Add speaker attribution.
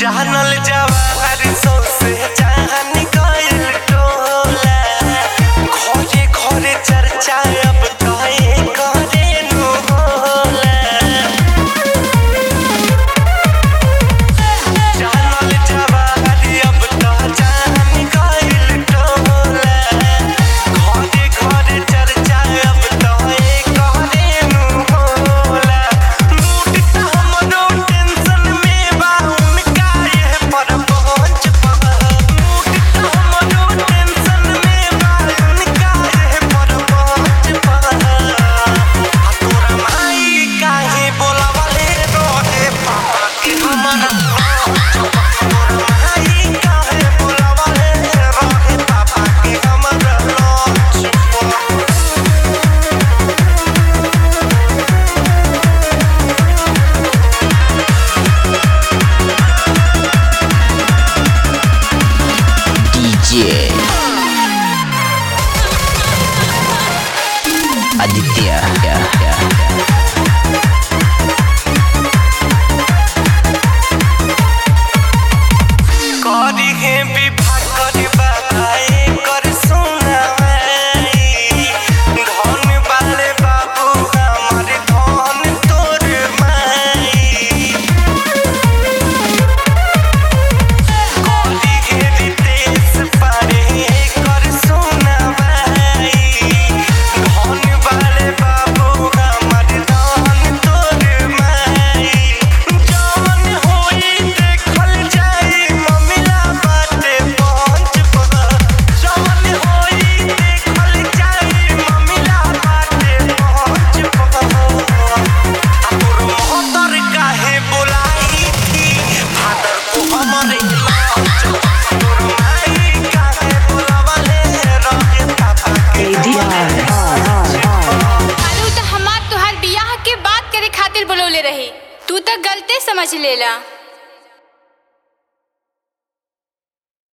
Speaker 1: जानल जवाहर सौसे जान गइल टोला घरे घरे चर्चा अब कहे करे नु होला जानल जवाहर अब तो जान गइल टोला घरे घरे चर्चा अब कहे करे नु होला मूड त हमरो टेंशन में बा उनका ये पर पहुंच पा मूड त हमरो टेंशन में बा उनका ये पर पहुंच पा आ तोरा माई काहे बोलावले रोहे पापा के हमरा तोरा माई काहे बोलावले रोहे पापा के हमरा launch
Speaker 2: DJ Aditya ya, ya, ya.
Speaker 1: करी हे विवाह करबा कर सुनाई धन वाले बाबू हमर धन तोर माई करी हे रितेश पारे कर सुनाई धन वाले बाबू हमर धन तोर माई जवन होई देखल जाई ममिला बाटे पहुंच पा जवन होई देखल जाई ममिला बाटे पहुंच पा तोर मोहतर काहे बोलाई थी फादर को हमरे लॉन्च तोर माई काहे बोलावले रहे पापा के
Speaker 3: अरे उ त हमार तोहार बियाह के बात करे खातिर बोलौले रही तू त गलते समझ लेला